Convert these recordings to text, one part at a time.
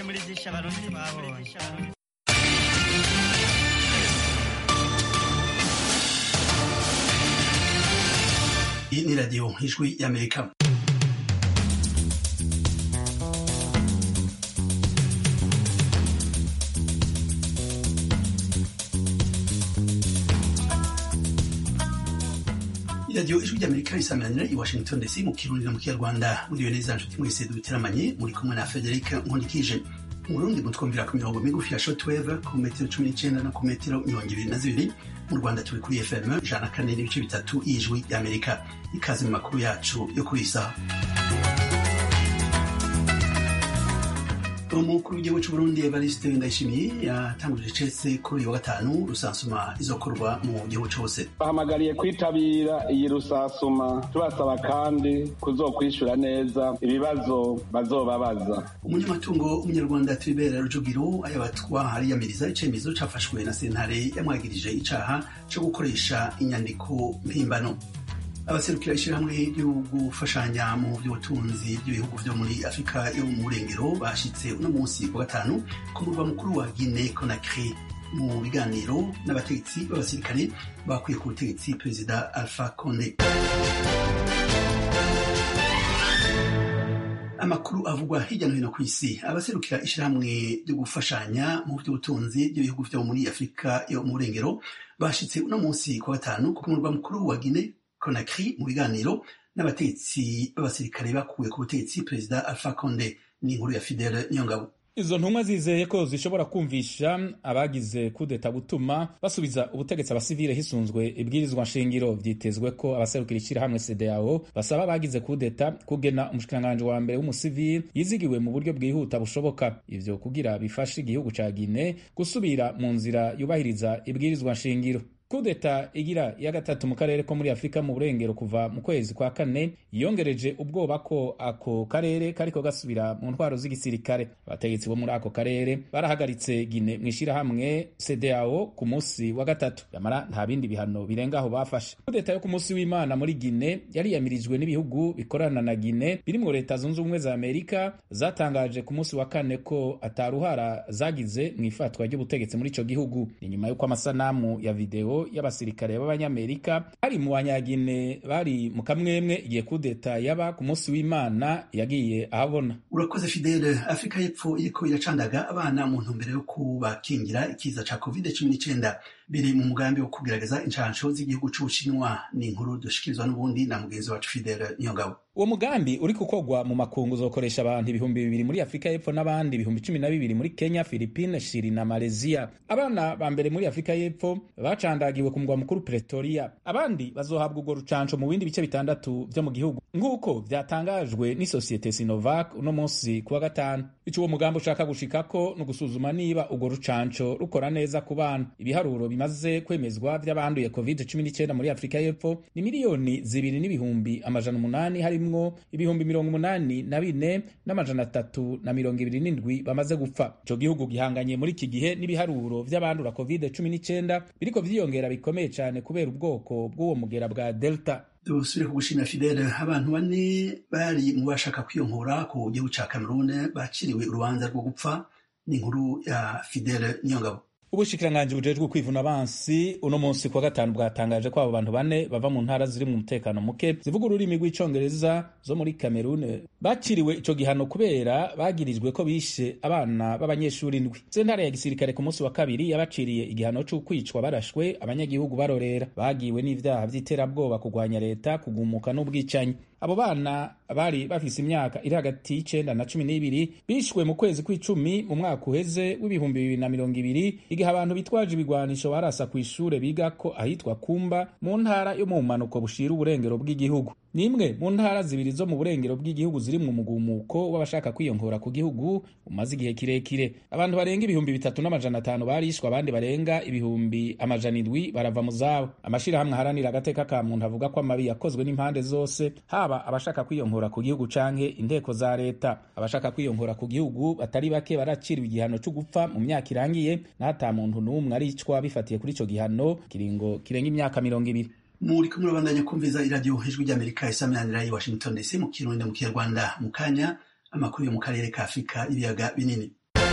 guhumurizisha abarundi babonye iyi ni radiyo ijwi y'amerika iradiyo ijwi ry'amerika risamanira i washington dc mu kirundi no mu kinyarwanda muriwe neza nshuti mwese duteramanye muri kumwe na frederic nkundikije mu burundi mutwumvira ku mirongo migufi ya shortwave ku metero cumi n'icenda no ku metero mirongo ibiri na zibiri mu rwanda turi kuri fm ijana na kane n'ibice bitatu y'ijwi ry'amerika ikaze mu makuru yacu yo kuri iyi saha umukuru w'igihugu c'uburundi evariste ndayishimiye yatanguje icese kuri uyu wa gatanu rusansuma izokorwa mu gihugu cose bahamagariye kwitabira iyi rusasuma tubasaba kandi kuzokwishura neza ibibazo bazobabaza umunyamatungo w'umunyarwanda tribert rujugiro ayabatwa hariyamiriza icemezo cafashwe na sentare yamwagirije icaha co gukoresha inyandiko mpimbano abaserukira ishyirahamwe ryo gufashanya mu by'ubutunzi by'ibihugu byo muri afurika yo mu burengero bashyitse uno munsi wa gatanu ku murwa mukuru wa guine conakry mu biganiro n'abategetsi b'abasirikare bakuye ku butegetsi perezida alpha conde amakuru avugwa hirya no hino ku isi abaserukira ishyirahamwe ryo gufashanya mu by'ubutunzi by'ibihugu byo muri afurika yo mu burengero bashyitse uno munsi ku wa gatanu ku murwa mukuru wa guine Conakry mu biganiro n'abategetsi b'abasirikare bakuwe ku butegetsi perezida Alpha Conde ni inkuru ya Fidele Nyongabo izo ntumwa zizeye ko zishobora kumvisha abagize kudeta gutuma basubiza ubutegetsi abasivile hisunzwe ibwirizwa nshingiro vyitezwe ko abaserukira ishirahamwe CEDEAO basaba abagize kudeta kugena umushikiranganji wa mbere w'umusivili yizigiwe mu buryo bwihuta bushoboka ivyo kugira bifashe igihugu ca Guinea gusubira mu nzira yubahiriza ibwirizwa nshingiro kudeta igira ya gatatu mu karere ko muri afurika mu burengero kuva mu kwezi kwa kane yongereje ubwoba ko ako karere kariko gasubira mu ntwaro z'igisirikare abategetsi bo muri ako karere barahagaritse gine mu ishirahamwe cdao ku munsi wa gatatu yamara nta bindi bihano birenga aho bafashe kudeta yo ku munsi w'imana muri gine yariyamirijwe n'ibihugu bikorana na gine birimwo leta zunze ubumwe za amerika zatangaje ku munsi wa kane ko ataruhara zagize mu ifatwa ry'ubutegetsi muri ico gihugu ni nyuma y'uko amasanamu ya video y'abasirikare b'abanyamerika bari mu banyagine bari mu kamwemwe igihe kudeta yaba ku munsi w'imana yagiye ahabona urakoze fidele afurika y'epfo iriko iracandaga abana mu ntumbero yo kubakingira ikiza ca covid cumi n'icenda biri mu mugambi wo kugerageza inshansho z'igihugu c'ubushinwa ni inkuru dushikirizwa n'ubundi na mugenzi wacu fidele niyongabo uwo mugambi uri gukorwa mu makungu uzokoresha abantu ibihumbi bibiri muri afurika y'epfo n'abandi ibihumbi cumi na bibiri muri kenya filipine shiri na malaysia abana ba mbere muri afurika y'epfo bacandagiwe ku mugwa mukuru pretoria abandi bazohabwa urwo rucanco mu bindi bice bitandatu vyo mu gihugu nk'uko vyatangajwe n'isosiyete sinovac uno munsi kuwa gatanu ico uwo mugambi ushaka gushikako ni ugusuzuma niba urwo rucanco rukora neza ku bana ibiharuro bimaze kwemezwa vy'abanduye covid cumi n'icenda muri afurika y'epfo ni miliyoni zibiri n'ibihumbi amajana umunani harimwo ibihumbi mirongo umunani na bine n'amajana atatu na mirongo ibiri n'indwi bamaze gupfa ico gihugu gihanganye muri iki gihe n'ibiharuro vy'abandura covid cumi n'icenda biriko vyiyongera bikomeye cane kubera ubwoko bw'uwo mugera bwa delta dusubire kugushimira fidele abantu bane bari mu bashaka kwiyonkora ku gihugu ca cameroon baciriwe urubanza rwo gupfa ni inkuru ya fidele niyongabo ubushikiranganji bujejwe kwivuna abansi uno munsi kuwa gatanu bwatangaje ko abo bantu bane bava mu ntara ziri mu mutekano muke zivuga ururimi rw'icongereza zo muri kamerune bakiriwe ico gihano kubera bagirijwe ko bishe abana b'abanyeshuri indwi sentare ya gisirikare ku munsi wa kabiri yabaciriye igihano c'ukwicwa barashwe abanyagihugu barorera bagiwe n'ivyaha vy'iterabwoba kugwanya leta kugumuka n'ubwicanyi abo bana bari bafise imyaka iri hagati y'icenda na cumi n'ibiri bishwe mu kwezi kw'icumi mu mwaka uheze w'ibihumbi bibiri na mirongo ibiri igihe abantu bitwaje ibigwanisho barasa ku ishure bigako ahitwa kumba mu ntara yo mu bumanuko bushira uburengero bw'igihugu ni imwe mu ntara zibiri zo mu burengero bw'igihugu ziri mu mugumuko w'abashaka kwiyongora ku gihugu umaze igihe kirekire abantu barenga ibihumbi bitatu n'amajana atanu barishwe abandi barenga ibihumbi amajana indwi barava mu zabo amashirahamwe aharanira agateka ka muntu avuga ko amabi yakozwe n'impande zose haba abashaka kwiyongora ku gihugu canke inteko za leta abashaka kwiyongora ku gihugu batari bake baraciriwe igihano co gupfa mu myaka irangiye n'ata muntu n'umwe aricwa bifatiye kuri ico gihano kiringo kirenga imyaka mirongo ibiri muri kumwe babandanya kumviza iradiyo ijwi ry'amerika isaminanira i washington dc mu kirundi mu kinyarwanda mu kanya amakuru yo mu karere ka afurika ibiyaga binini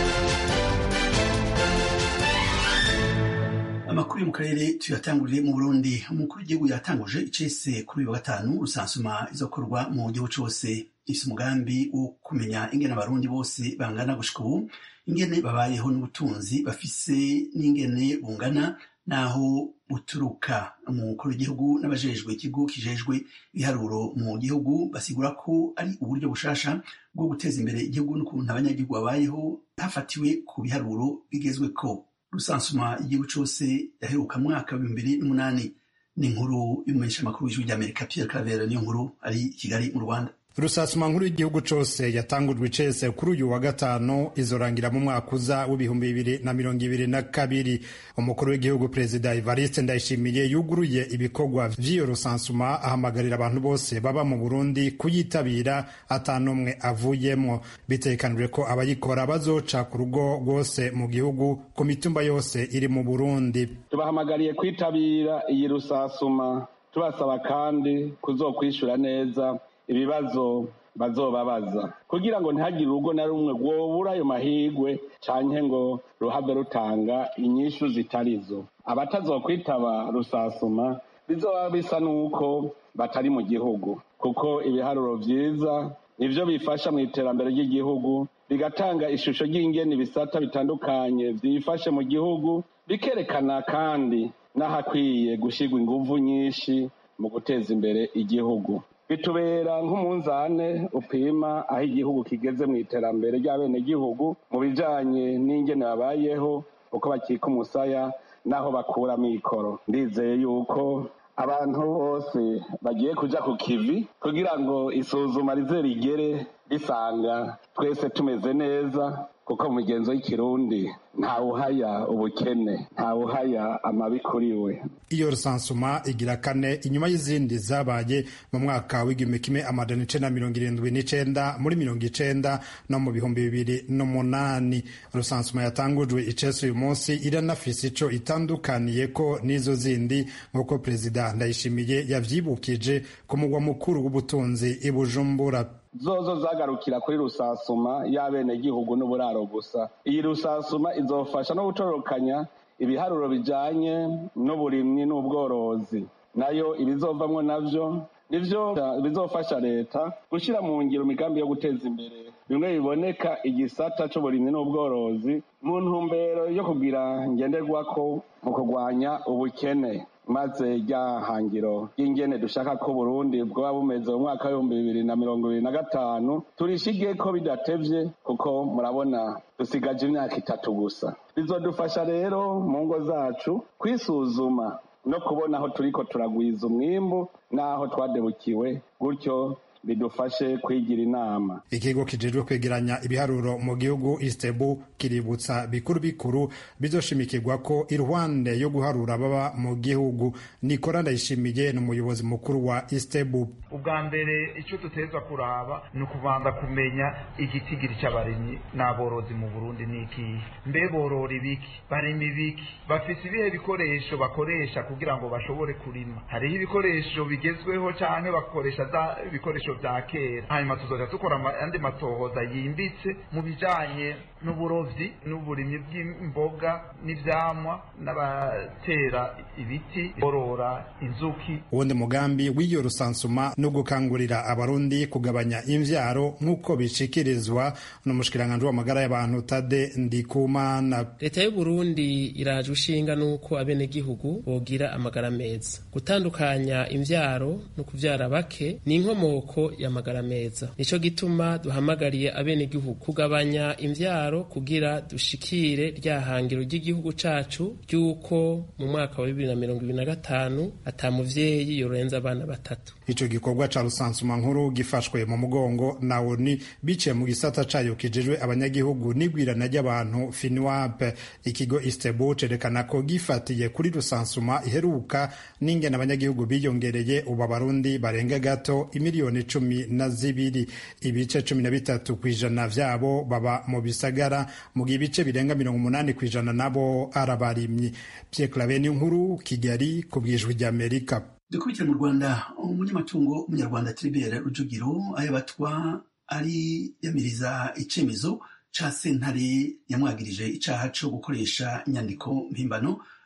amakuru yo mu karere tuyatangurire mu burundi umukuru w'igihugu yatanguje icese kuri uyu wa gatanu rusansuma izokorwa mu gihugu cose ifise umugambi wo kumenya ingene abarundi bose bangana gushika ubu ingene babayeho n'ubutunzi bafise n'ingene bungana naho buturuka umukuru w'igihugu n'abajejwe ikigo kijejwe ibiharuro mu gihugu basigura ko ari uburyo bushasha bwo guteza imbere igihugu n'ukuntu abanyagihugu babayeho hafatiwe ku biharuro bigezweko rusansuma igihugu cose yaheruka mwaka w'ibihumbi bibiri n'umunani ni inkuru y'umumenyeshamakuru w'ijwi ry'amerika pierre clavera niyo nkuru ari i kigali mu rwanda rusasuma nkuru y'igihugu cose yatangujwe icese kuri uyu wa gatanu izorangira mu mwaka uza w'ibihumbi bibiri na mirongo ibiri na kabiri umukuru w'igihugu perezida evariste ndayishimiye yuguruye ibikorwa vy'iyo rusansuma ahamagarira abantu bose baba mu burundi kuyitabira atanumwe avuyemwo bitekanijwe ko abayikora bazoca ku rugo rwose mu gihugu ku mitumba yose iri mu burundi tubahamagariye kwitabira iyi rusasuma tubasaba kandi kuzokwishura neza ibibazo bazobabaza kugira ngo ntihagire urugo na rumwe rwobura ayo mahigwe canke ngo ruhave rutanga inyishu zitarizo abatazokwitaba rusasuma bizoba bisa n'uko batari mu gihugu kuko ibiharuro vyiza nivyo bifasha mu iterambere ry'igihugu bigatanga ishusho ry'ingene ibisata bitandukanye vyifashe mu gihugu bikerekana kandi n'ahakwiye gushirwa inguvu nyinshi mu guteza imbere igihugu bitubera nk'umunzane upima aho igihugu kigeze mu iterambere ry'abenegihugu mu bijanye n'ingene babayeho uko bakika umusaya n'aho bakura amikoro ndizeye yuko abantu bose bagiye kuja ku kivi kugira ngo isuzuma rize rigere risanga twese tumeze neza kuko mu migenzo y'ikirundi ntawuhaya ubukene ntawuhaya amabi kuri we iyo rusansuma igira kane inyuma y'izindi zabaye mu mwaka w'igihumbi kimwe amajana icenda mirongo irindwi n'icenda muri mirongo icenda no mu bihumbi bibiri n'umunani rusansuma yatangujwe icese uyu munsi iranafise ico itandukaniye ko n'izo zindi nk'uko perezida ndayishimiye yavyibukije ku mugwa mukuru w'ubutunzi i bujumbura zozo zagarukira kuri rusasuma y'abenegihugu n'uburaro gusa iyi rusasuma izofasha no gutororokanya ibiharuro bijanye n'uburimyi n'ubworozi nayo ibizovamwo navyo nivyo bizofasha leta gushira mu ngiro imigambi yo guteza imbere bimwe biboneka igisata c'uburimyi n'ubworozi mu ntumbero yo kugira ngenderwako mu kurwanya ubukene maze rya hangiro ry'ingene dushaka ko Burundi bwoba bumeze mu mwaka w'ibihumbi bibiri na mirongo ibiri na gatanu turishige ko bidatevye kuko murabona dusigaje imyaka itatu gusa bizodufasha rero mu ngo zacu kwisuzuma no kubona aho turiko turagwiza umwimbu n'aho twadebukiwe gutyo bidufashe kwigira inama ikigo kijejwe kwegeranya ibiharuro mu gihugu istebu kiributsa bikuru bikuru bizoshimikirwa ko iruhande yo guharura baba mu gihugu nikora ndayishimiye ni umuyobozi mukuru wa istebu ubwa mbere icyo duteza kuraba ni ukubanza kumenya igitigiri cy'abarimyi n'aborozi mu burundi ni ikihe mbe borora ibiki barima ibiki bafise ibihe bikoresho bakoresha kugira ngo bashobore kurima hariho ibikoresho bigezweho cyangwa bakoresha za ibikoresho vya kera hanyuma tuzoja dukora andi matohoza yimbitse mu bijanye n'uburovyi n'uburimyi bw'imboga n'ivyamwa n'abatera ibiti borora inzuki uwundi mugambi w'iyo rusansuma no gukangurira abarundi kugabanya imvyaro nk'uko bishikirizwa n'umushikiranganji w'amagara y'abantu tade ndikumana leta y'uburundi iraje ushinga n'uko abenegihugu bogira amagara meza gutandukanya imvyaro no kuvyara bake ni inkomoko y'amagara meza nico gituma duhamagariye abenegihugu kugabanya imvyaro kugira dushikire rya hangiro ry'igihugu cacu ry'uko mu mwaka wa bibiri na mirongo ibiri na gatanu ata muvyeyi yorenza abana batatu ico gikorwa ca rusansuma nkuru gifashwe mu mugongo na oni biciye mu gisata cayo kijejwe abanyagihugu n'igwirana ry'abantu finwap ikigo istebu cerekana ko gifatiye kuri rusansuma iheruka n'ingene abanyagihugu biyongereye ubu abarundi barenga gato imiliyoni cumi na zibiri ibice cumi na bitatu kw'ijana vyabo baba mu bisagara mu gihe ibice birenga mirongo umunani kw'ijana nabo ari abarimyi Pierre Claver nkuru Kigali ku bwijwi ry'Amerika dukurikira mu rwanda umunyamatungo w'umunyarwanda tribert rujugiro ayo batwa ari yamiriza icemezo ca sentare yamwagirije icaha co gukoresha inyandiko mpimbano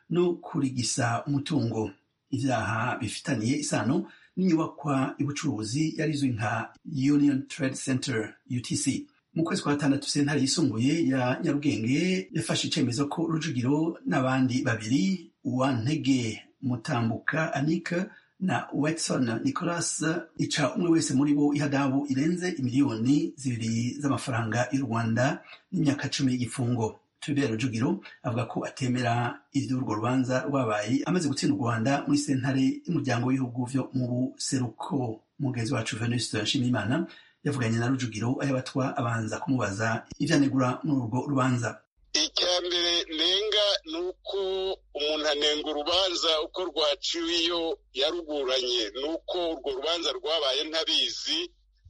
no kurigisa umutungo ivyaha bifitaniye isano n'inyubakwa y'ubucuruzi yarizwi nka union trade center utc mu kwezi kwa gatandatu sentare yisumbuye ya nyarugenge yafashe icemezo ko rujugiro n'abandi babiri uwantege mutambuka anika na Watson Nicholas ica umwe wese muri bo ihadabu irenze imiliyoni zibiri z'amafaranga y'u Rwanda n'imyaka cumi y'igifungo Tubera Rujugiro avuga ko atemera ivy'urwo rubanza rwabaye amaze gutsinda u Rwanda muri sentare y'umuryango w'ibihugu vyo mu buseruko mugenzi wacu Venuste Nshimiyimana yavuganye na Rujugiro ayabatwa abanza kumubaza ivyanegura muri urwo rubanza icya mbere nenga ni uko umuntu anenga urubanza uko rwaciwe iyo yaruburanye ni uko urwo rubanza rwabaye ntabizi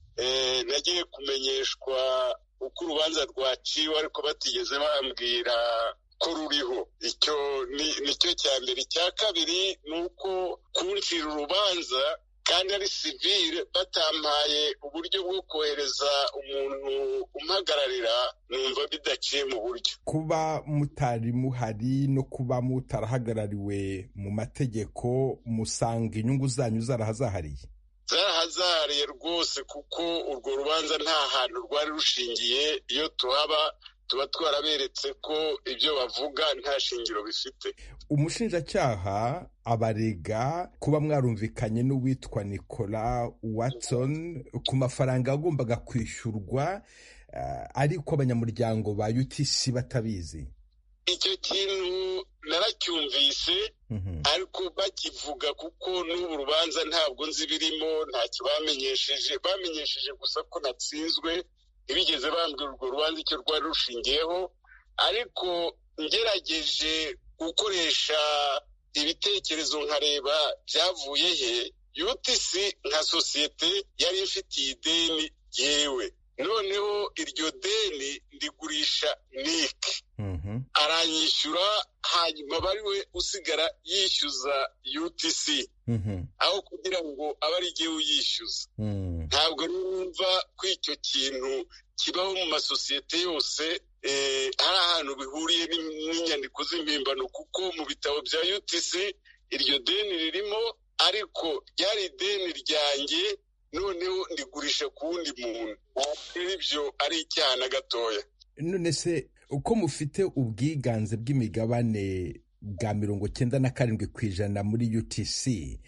nagiye kumenyeshwa uko urubanza rwaciwe ariko batigeze bambwira ko ruriho icyo ni cyo cya mbere icya kabiri ni uko kuncira urubanza kandi ari sivile batampaye uburyo bwo kohereza umuntu umpagararira numva bidaciye mu buryo kuba mutari muhari no kuba mutarahagarariwe mu mategeko musanga inyungu zanyu zarahazahariye zarahazahariye rwose kuko urwo rubanza nta hantu rwari rushingiye iyo tuhaba tuba twaraberetse ko ibyo bavuga nta shingiro bifite umushinjacyaha abarega kuba mwarumvikanye n'uwitwa nicola watson ku mafaranga yagombaga kwishyurwa ariko abanyamuryango ba utc batabizi icyo kintu naracyumvise ariko bakivuga kuko n'ubu rubanza ntabwo nzi birimo ntacyo bamenyesheje bamenyesheje gusa ko natsinzwe ntibigeze bambwira urwo rubanza icyo rwari rushingiyeho ariko ngerageje gukoresha ibitekerezo nkareba byavuye he utc nka sosiyete yari ifitiye ideni yewe noneho iryo deni ndigurisha nike aranyishyura hanyuma bari we usigara yishyuza utc aho kugira ngo abe ari igihe uyishyuza ntabwo numva ko icyo kintu kibaho mu masosiyete yose hari ahantu bihuriye n'inyandiko z'impimbano kuko mu bitabo bya utc iryo deni ririmo ariko ryari ideni ryanjye noneho ndigurisha ku wundi muntu ibyo ari icyaha na gatoya none se uko mufite ubwiganze bw'imigabane bwa mirongo cyenda na karindwi ku ijana muri utc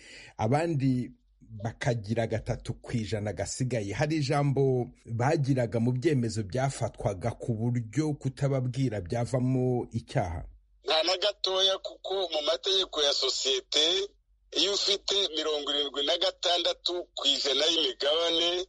abandi bakagira gatatu ku ijana gasigaye hari ijambo bagiraga mu byemezo byafatwaga ku buryo kutababwira byavamo icyaha nta na gatoya kuko mu mategeko ya sosiyete iyo ufite mirongo irindwi na gatandatu ku ijana y'imigabane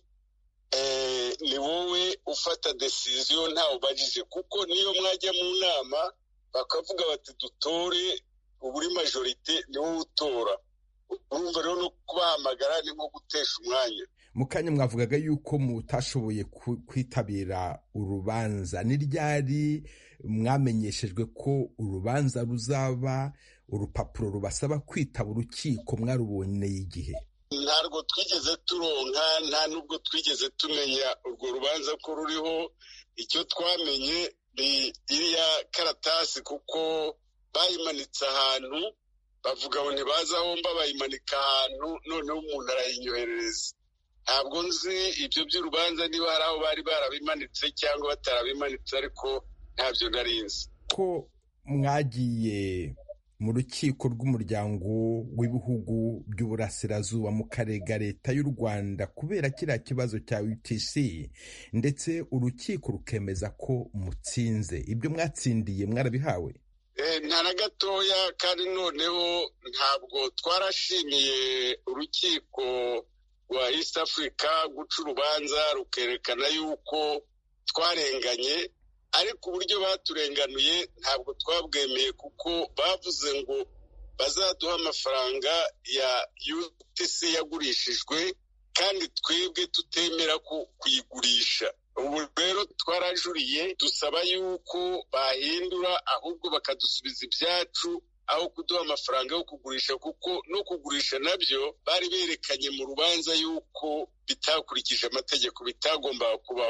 ni wowe ufata desiziyo ntawe ubajije kuko niyo mwajya mu nama bakavuga bati dutore uburi majorite ni wowe utora urumva rero no kubahamagara ni nko gutesha umwanya mu kanya mwavugaga yuko mutashoboye kwitabira urubanza ni ryari mwamenyeshejwe ko urubanza ruzaba urupapuro rubasaba kwitaba urukiko mwaruboneye igihe ntabwo twigeze turonka nta nubwo twigeze tumenya urwo rubanza ko ruriho icyo twamenye ni iriya karatasi kuko bayimanitse ahantu bavuga ngo ntibaze aho mba bayimanika ahantu noneho umuntu arayinyoherereza ntabwo nzi ibyo by'urubanza niba hari aho bari barabimanitse cyangwa batarabimanitse ariko ntabyo nari nzi ko mwagiye mu rukiko rw'umuryango w'ibihugu by'uburasirazuba mu karega leta y'u rwanda kubera kiriya kibazo cya utc ndetse urukiko rukemeza ko mutsinze ibyo mwatsindiye mwarabihawe nta na gatoya kandi noneho ntabwo twarashimiye urukiko rwa east africa guca urubanza rukerekana yuko twarenganye ariko uburyo baturenganuye ntabwo twabwemeye kuko bavuze ngo bazaduha amafaranga ya utc yagurishijwe kandi twebwe tutemera kuyigurisha ubu rero twarajuriye dusaba yuko bahindura ahubwo bakadusubiza ibyacu aho kuduha amafaranga yo kugurisha kuko no kugurisha nabyo bari berekanye mu rubanza yuko bitakurikije amategeko bitagombaga kubaho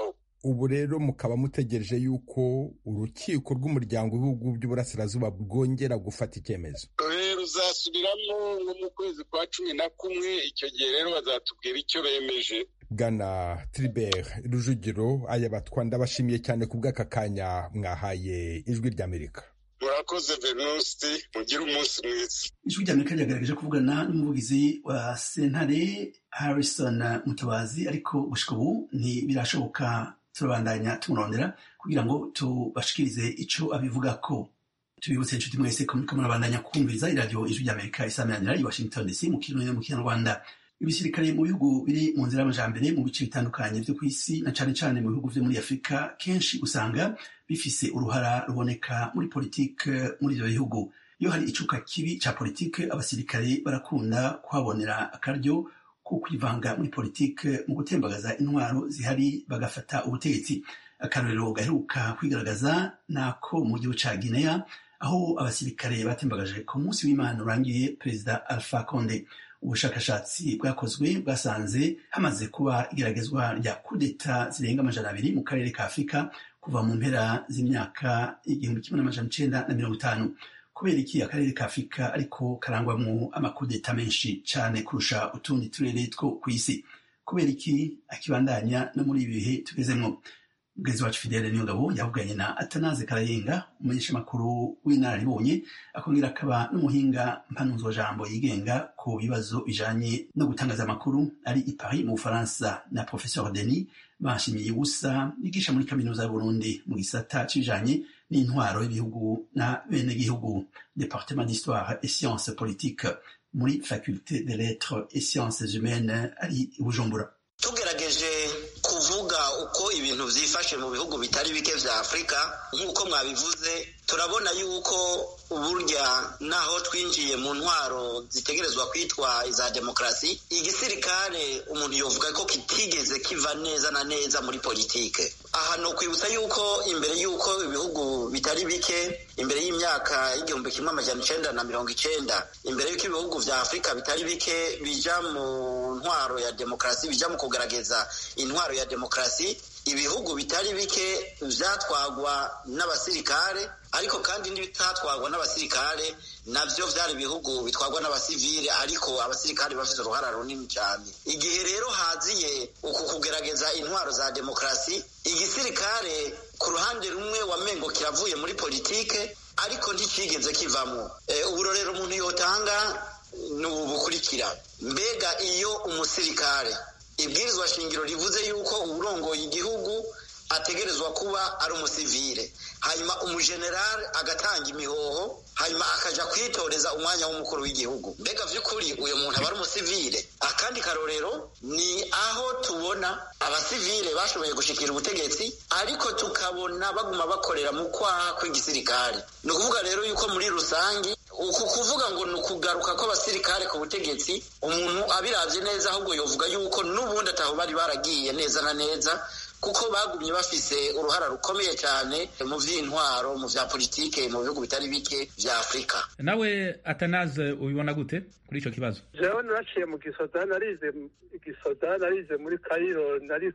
ubu rero mukaba mutegereje yuko urukiko rw'umuryango w'ibihugu by'uburasirazuba bwongera gufata icyemezo ruzasubiramo nko mu kwezi kwa cumi na kumwe icyo gihe rero bazatubwira icyo bemeje bwana tribert rujugiro aya batwa ndabashimiye cyane ku bw'aka kanya mwahaye ijwi ry'amerika murakoze venusti mugire umunsi mwiza ijwi ry'amerika ryagaragaje kuvugana n'umuvugizi wa sentare harrison mutabazi ariko gushika ubu ntibirashoboka turabandanya tumurondera kugira ngo tubashikirize ico abivuga ko tubibutse inshuti mwese ko muriko murabandanya kumviriza iradiyo ijwi ry'amerika isameranira i washington dc mu kirundi no mu kinyarwanda ibisirikare mu bihugu biri mu nzira y'amajambere mu bice bitandukanye vyo ku isi na cane cane mu bihugu vyo muri afurika kenshi usanga bifise uruhara ruboneka muri politike muri ivyo bihugu iyo hari icuka kibi ca politike abasirikare barakunda kuhabonera akaryo ko kwivanga muri politike mu gutembagaza intwaro zihari bagafata ubutegetsi akarorero gaheruka kwigaragaza nako mu gihugu ca guinea aho abasirikare batembagaje ku munsi w'imana urangiye perezida alpha conde ubushakashatsi bwakozwe bwasanze hamaze kuba igeragezwa rya kudeta zirenga amajana abiri mu karere ka afurika kuva mu mpera z'imyaka igihumbi kimwe n'amajana icenda na mirongo itanu kubera iki akarere ka afurika ariko karangwamwo amakudeta menshi cane kurusha utundi turere two ku isi kubera iki akibandanya no muri ibi bihe tugezemwo mugenzi wacu fidele niyongabo yavuganye na atanaze karayenga umumenyeshamakuru w'inararibonye akongera akaba n'umuhinga mpanuzwajambo yigenga ku bibazo bijanye no gutangaza amakuru ari i paris mu bufaransa na professeur denis bashimiye ubusa yigisha muri kaminuza y'uburundi mu gisata c'ibijanye n'intwaro y'ibihugu na bene gihugu departement d'histoire et sciences politiques muri faculté des lettres et sciences humaines ari i bujumbura tugerageje kuvuga uko ibintu vyifashe mu bihugu bitari bike vya afurika nk'uko mwabivuze turabona yuko burya naho twinjiye mu ntwaro zitegerezwa kwitwa iza demokarasi igisirikare umuntu yovuga ko kitigeze kiva neza na neza muri politike aha ni ukwibutsa yuko imbere y'uko ibihugu bitari bike imbere y'imyaka y'igihumbi kimwe amajana icenda na mirongo icenda imbere y'uko ibihugu vya afurika bitari bike bija mu ntwaro ya demokarasi bija mu kugaragaza intwaro ya demokarasi ibihugu bitari bike vyatwagwa n'abasirikare ariko kandi n'ibitatwagwa n'abasirikare navyo vyari ibihugu bitwagwa n'abasivile ariko abasirikare bafite uruhara runini cyane igihe rero haziye uku kugerageza intwaro za demokarasi igisirikare ku ruhande rumwe wamengo kiravuye muri politike ariko nticigeze kivamwo e, uburorero umuntu yotanga ni ubu bukurikira mbega iyo umusirikare ibwirizwa shingiro rivuze yuko uwurongoye igihugu ategerezwa kuba ari umusivile hanyuma umujenerali agatanga imihoho hanyuma akaja kwitoreza umwanya w'umukuru w'igihugu mbega vy'ukuri uyo muntu aba ari umusivile akandi karorero ni aho tubona abasivile bashoboye gushikira ubutegetsi ariko tukabona baguma bakorera mu kwaha kw'igisirikare ni ukuvuga rero yuko muri rusangi uku kuvuga ngo ni ukugaruka kw'abasirikare ku butegetsi umuntu abiravye neza ahubwo yovuga yuko n'ubundi ataho bari baragiye neza na neza kuko bagumye bafise uruhara rukomeye cyane mu vy'intwaro mu vya politike mu bihugu bitari bike vya afurika nawe atanaze ubibona gute kuri ico kibazo jewe naraciye mu gisoda narize gisoda narize muri kayiro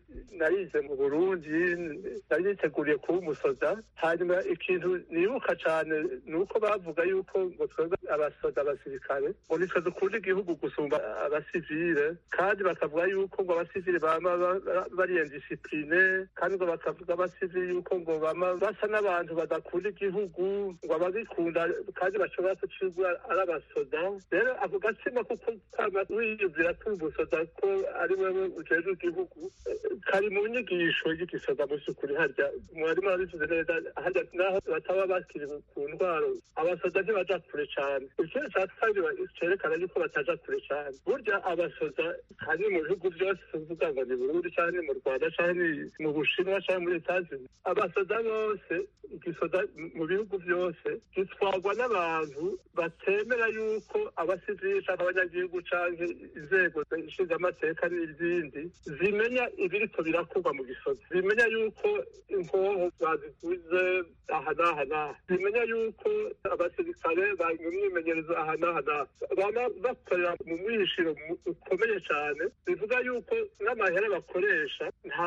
narize mu burundi nari niteguriye kuba umusoda hanyuma ikintu nibuka cane ni uko bavuga yuko ngo twebwe abasoda abasirikare ngo nitwe dukunda igihugu gusumba abasivile kandi bakavuga yuko ngo abasivile bama bariyendisipline kandi ngo bakavuga abasivili yuko ngo bama basa n'abantu badakunda igihugu ngo ababikunda kandi bashobora kucigwa ari abasoda rero ako gatsima kuko kama wiyumvira ko umusoda ko ari wewe ujejwe igihugu kari mu nyigisho y'igisoda mu vy'ukuri harya mwarimu arabivuze neza harya naho bataba bakiri ku ntwaro abasoda ntibaja kure cane ikindi ca kabiri cerekana yuko bataja kure cane burya abasoda kandi mu bihugu vyose tuvuga ngo ni burundi canke mu rwanda canke mu bushinwa cyangwa muri etazini abasoda bose igisoda mu bihugu byose gitwarwa n'abantu batemera yuko abasivili cyangwa abanyagihugu cyangwa inzego zishinzwe amateka n'izindi zimenya ibiriko birakorwa mu gisoda zimenya yuko inkoho baziguze aha n'aha n'aha zimenya yuko abasirikare bari mu myimenyerezo aha n'aha n'aha baba bakorera mu mwishiro ukomeye cyane bivuga yuko n'amahera bakoresha nta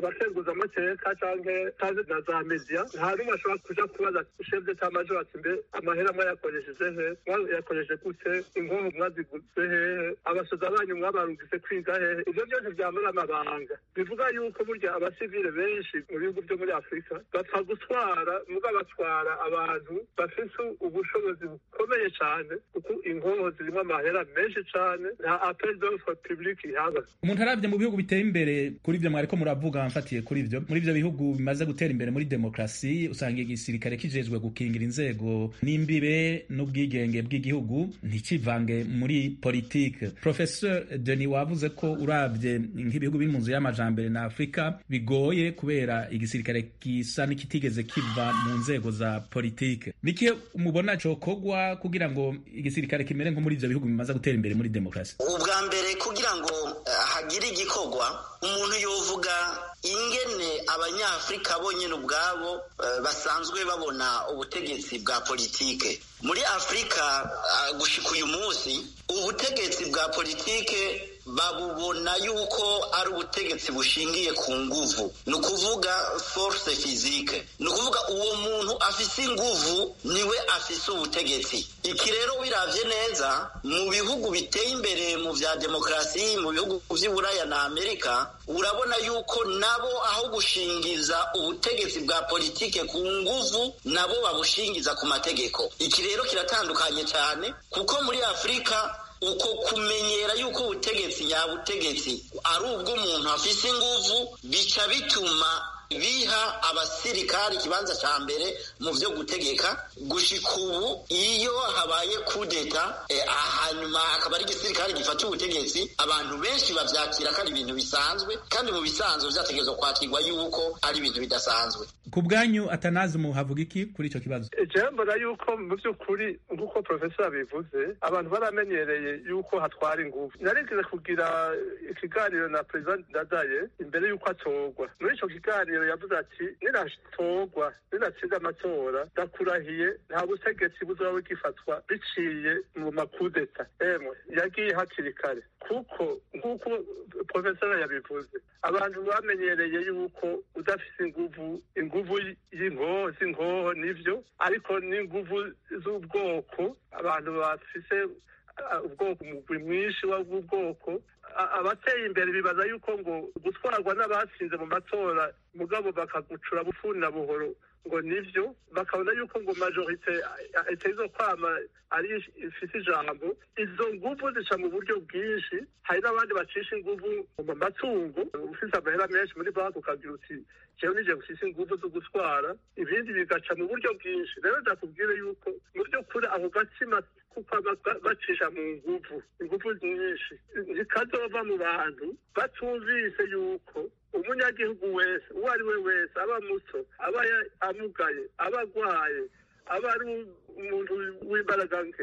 abakenguzamateka canke canke na za media nta n'umwe ashobora kuja kubaza chef d'etat major ati mbe amahera mwayakoresheje he mwayakoresheje gute inkoho mwaziguze hehe abasoza banyu mwabarungise kwiga hehe ivyo byose vyamara amabanga bivuga yuko burya abasivile benshi mu bihugu vyo muri afurika bapfa gutwara muga batwara abantu bafise ubushobozi bukomeye cane kuko inkoho zirimo amahera menshi cane nta appel d'offre public ihaba umuntu arabye mu bihugu biteye imbere kuri ivyo mwariko muravuga mfatiye kuri ivyo muri ivyo bihugu bimaze gutera imbere muri demokarasi usanga igisirikare kijejwe gukingira inzego n'imbibe n'ubwigenge bw'igihugu ntikivange muri politike professeur denis wavuze ko urabye nk'ibihugu biri mu nzu y'amajambere na afurika bigoye kubera igisirikare gisa n'ikitigeze kiva mu nzego za politike niki mubona cokogwa kugira ngo igisirikare kimere nko muri ivyo bihugu bimaze gutera imbere muri demokarasi ubwa mbere kugira ngo uh, hagire igikorwa umuntu yovuga ingene abanyafurika bonyine ubwabo uh, basanzwe babona ubutegetsi bwa politike muri afurika uh, gushika uyu munsi ubutegetsi bwa politike babubona yuko ari ubutegetsi bushingiye ku nguvu ni ukuvuga force physique ni ukuvuga uwo muntu afise inguvu niwe afise ubutegetsi iki rero wiravye neza mu bihugu biteye imbere mu vya demokarasi mu bihugu vy'iburaya na amerika urabona yuko nabo aho gushingiza ubutegetsi bwa politike ku nguvu nabo babushingiza ku mategeko iki rero kiratandukanye cyane kuko muri afurika uko kumenyera yuko ubutegetsi nyabutegetsi ari ubw'umuntu afise inguvu bica bituma biha abasirikari ikibanza cya mbere mu byo gutegeka gushika ubu iyo habaye kudeta eh, hanyuma akaba ari igisirikare gifata ubutegetsi abantu benshi bavyakira ko ari ibintu bisanzwe kandi mu bisanzwe vyategerezwa kwakirwa yuko ari ibintu bidasanzwe ku bwanyu atanazi muhavuga iki kuri ico kibazo jewe mbona yuko mu by'ukuri nk'uko profesor abivuze abantu baramenyereye yuko hatwara ingufu narigeze kugira ikiganiro na perezida ndadaye imbere y'uko atorwa muri ico kiganiro yavuze ati ninatorwa ninatsinda amatora ndakurahiye nta butegetsi buzoba bugifatwa biciye mu makudeta emwe yagiye hakiri kare kuko nk'uko profesor yabivuze abantu bamenyereye yuko udafise inguvu inguvu y'inkoho z'inkoho nivyo ariko n'inguvu z'ubwoko abantu bafise ubwoko umugwi mwinshi w'ubwoko abateye imbere bibaza yuko ngo gutwarwa n'abatsinze mu matora mugabo bakagucura bufuni na buhoro ngo nivyo bakabona yuko ngo majorite iteza kwama ari ifise ijambo izo nguvu zica mu buryo bwinshi hari n'abandi bacisha inguvu mu matungo ufise amahera menshi muri banki ukagira uti jewe nije gufise inguvu zo gutwara ibindi bigaca mu buryo bwinshi rero ndakubwire yuko mu by'ukuri ako gatsima kuko bacisha mu nguvu inguvu nyinshi zikazova mu bantu batumvise yuko umunyagihugu wese uwo ari we wese aba muto aba amugaye aba agwaye aba ari umuntu w'imbaraga nke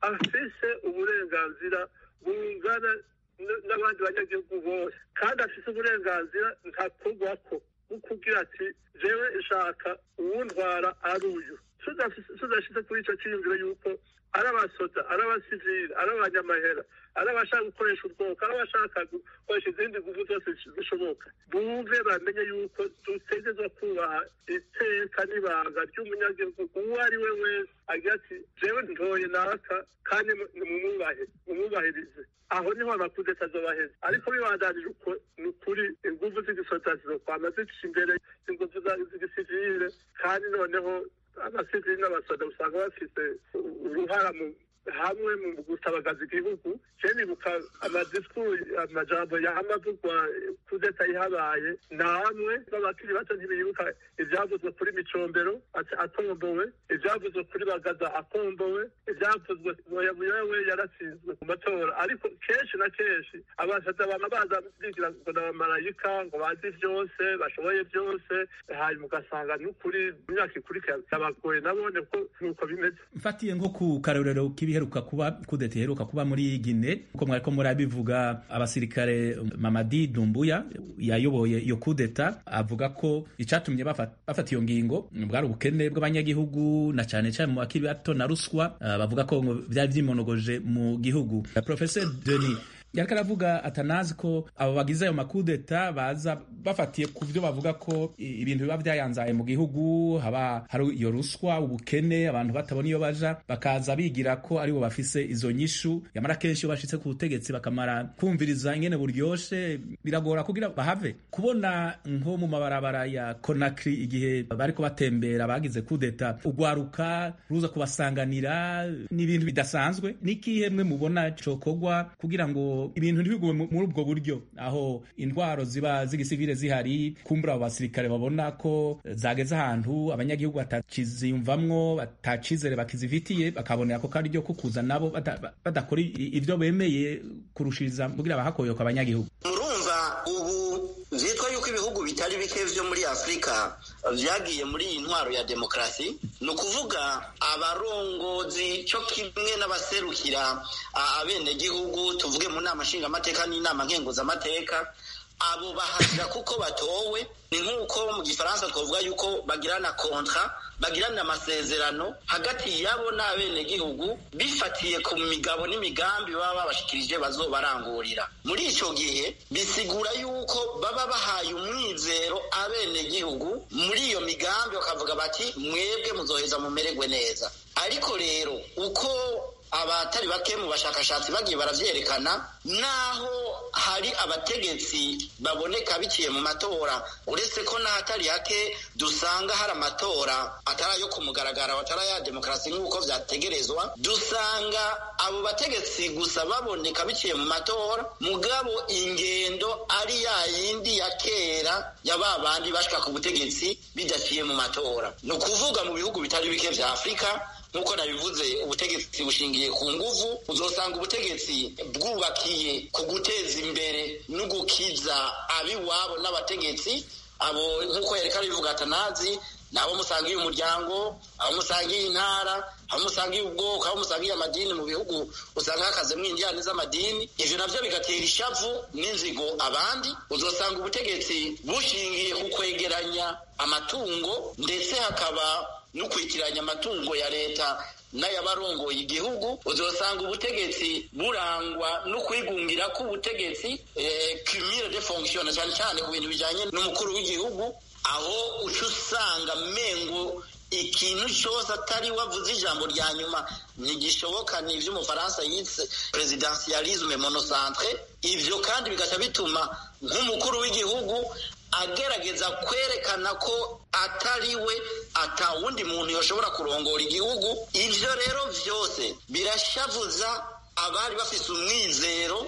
afise uburenganzira bungana n'abandi banyagihugu bose kandi afise uburenganzira ntakorwako kugira ati jewe nshaka uwundwara ari uyu tudashyize kuri icyo cyiyumviro yuko ari abasoda ari abasivili ari abanyamahera ari abashaka gukoresha ubwoko ari abashaka gukoresha izindi nguvu zose zishoboka bumve bamenye yuko dutegerezwa kubaha iteka n'ibanga ry'umunyagihugu uwo ari we wese agira ati jewe ntoye naka kandi mumwubahe mumwubahirize aho niho amakudeta azobaheza ariko bibandanije uko ni ukuri inguvu z'igisoda zizokwama zicisha imbere inguvu z'igisivile kandi noneho abasivili n'abasoda usanga bafite uruhara mu hamwe mu gutabagaza igihugu je nibuka amadisikuru amajambo yahamavugwa kudeta ihabaye namwe b'abakiri bato ntibibuka ivyavuzwe kuri micombero atombowe ivyavuzwe kuri bagaza akombowe ivyavuzwe muyamuyawe yaratsinzwe ku matora ariko kenshi na kenshi abasaza bama baza bigira ngo n'abamarayika ngo bazi vyose bashoboye vyose hanyuma ugasanga n'ukuri mu myaka ikurikira byabagoye nabone ko nuko bimeze mfatiye nko ku karorero k'ibiheruka kuba kudeta iheruka kuba muri Gine uko mwariko murabivuga abasirikare Mamadi Dumbuya yayoboye iyo kudeta avuga ko icatumye bafata iyo ngingo bwari ubukene bw'abanyagihugu na cane cane mu bakiri bato na ruswa uh, bavuga ko byari vyimonogoje mu gihugu Professor Denis yariko aravuga atanazi ko abo bagize ayo makudeta baza bafatiye ku byo bavuga ko ibintu biba byayanzaye mu gihugu haba hari iyo ruswa ubukene abantu batabona iyo baja bakaza bigira ko aribo bafise izo nyishu yamara kenshi iyo bashitse ku butegetsi bakamara kumviriza ingene buryoshe biragora kugira bahave kubona nko mu mabarabara ya Conakry igihe bariko batembera bagize kudeta ugwaruka ruza kubasanganira n'ibintu bidasanzwe n'ikihe mwe mubona cokogwa kugira ngo ibintu ntibigume muri ubwo buryo aho intwaro ziba z'igisivile zihari kumbura abo basirikare babona ko zageze ahantu abanyagihugu batakiziyumvamwo batacizere bakizifitiye bakabonera ko kandi ryo kukuza nabo badakora ibyo bemeye kurushiriza kugira bahakoyoka abanyagihugu murumva ubu vyitwa yuko ibihugu bitari bike vyo muri afurika vyagiye muri iyi ntwaro ya demokarasi ni ukuvuga abarongozi co kimwe n'abaserukira abenegihugu tuvuge mu nama nshingamateka n'inama nkenguzamateka abo bahasira kuko batowe ni nk'uko mu gifaransa twavuga yuko bagirana kontra bagirana amasezerano hagati yabo n'abenegihugu bifatiye ku migabo n'imigambi baba babashikirije bazobarangurira muri ico gihe bisigura yuko baba bahaye umwizero abenegihugu muri iyo migambi bakavuga bati mwebwe muzoheza mumererwe neza ariko rero uko abatari bake mu bashakashatsi bagiye baravyerekana naho hari abategetsi baboneka biciye mu matora uretse ko n'ahatari hake dusanga hari amatora atari ayo ku mugaragaro atari aya demokarasi nk'uko vyategerezwa dusanga abo bategetsi gusa baboneka biciye mu matora mugabo ingendo ari ya yindi ya kera ya ba bandi bashika ku butegetsi bidaciye mu matora ni ukuvuga mu bihugu bitari bike vya afurika nk'uko nabivuze ubutegetsi bushingiye ku nguvu uzosanga ubutegetsi bwubakiye ku guteza imbere no gukiza abiwabo n'abategetsi abo nk'uko yareka bivuga atanazi nabo musangiye umuryango abo musangiye intara abo musangiye ubwoko abo musangiye amadini mu bihugu usanga hakazemo indiyane z'amadini ivyo navyo bigatera ishavu n'inzigo abandi uzosanga ubutegetsi bushingiye ku kwegeranya amatungo ndetse hakaba n'ukurikiranya amatungo ya leta n'ayabarongoye igihugu uzosanga ubutegetsi burangwa no kwigungira k'ubutegetsi cumire de fonction cyane cyane ku bintu bijanye n'umukuru w'igihugu aho uca usanga mengo ikintu cyose atari wavuze ijambo rya nyuma ntigishoboka ni ivy'umufaransa yitse presidentialisme monocentre ivyo kandi bigaca bituma nk'umukuru w'igihugu agerageza kwerekana ko atari we atawundi muntu yoshobora kurongora igihugu ivyo rero vyose birashavuza abari bafise umwizero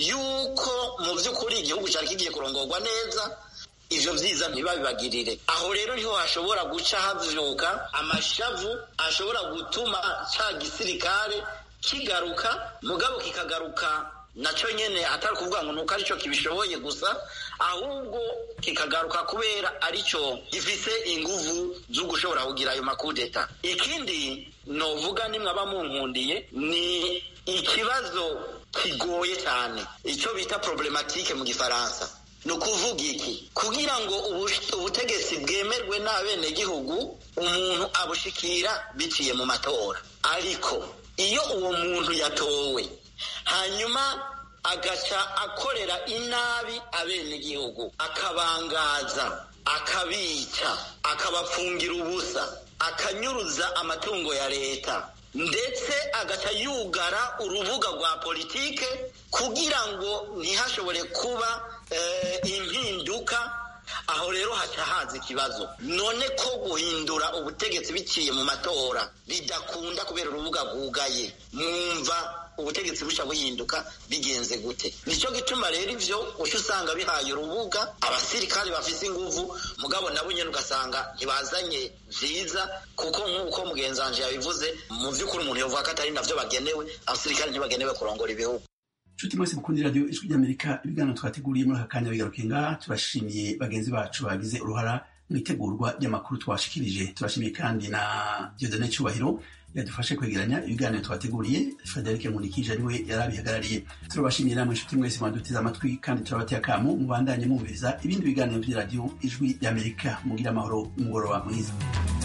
yuko mu vy'ukuri igihugu cari kigiye kurongorwa neza ivyo vyiza ntibabibagirire aho rero niho hashobora guca havyuka amashavu ashobora gutuma ca gisirikare kigaruka mugabo kikagaruka naco nyene atari kuvuga ngo nuko arico kibishoboye gusa ahubwo kikagaruka kubera arico gifise inguvu zo gushobora kugira ayo makudeta ikindi novuga nimwe aba munkundiye ni ikibazo kigoye cyane ico bita problematike mu gifaransa ni ukuvuga iki kugira ngo ubutegetsi bwemerwe n'abenegihugu umuntu abushikira biciye mu matora ariko iyo uwo muntu yatowe hanyuma agaca akorera inabi abenegihugu akabangaza akabica akabapfungira ubusa akanyuruza amatungo ya leta ndetse agaca yugara urubuga rwa politike kugira ngo ntihashobore kuba impinduka aho rero haca haza ikibazo none ko guhindura ubutegetsi biciye mu matora bidakunda kubera urubuga rwugaye mwumva ubutegetsi bushya buhinduka bigenze gute nicyo gituma rero ivyo uca usanga bihaye urubuga abasirikare bafise inguvu mugabo nabo nyene ugasanga ntibazanye vyiza kuko nk'uko mugenzi wanje yabivuze mu vy'ukuri umuntu yovuga ko atari navyo bagenewe abasirikare ntibagenewe kurongora ibihugu nshuti mwese mukunda radiyo ijwi ry'amerika ibiganiro twateguriye muri aka kanya bigaruke ngaha turashimiye bagenzi bacu bagize uruhara mu itegurwa ry'amakuru twashikirije turashimiye kandi na diodone cyubahiro yadufashe kwegeranya ibiganiro twateguriye frederic nkunikije ariwe yari abihagarariye turabashimiye namwe inshuti mwese mwadutize amatwi kandi turabateye akamu mubandanye mwumviriza ibindi biganiro by'iradiyo ijwi ry'amerika mugira amahoro umugoroba mwiza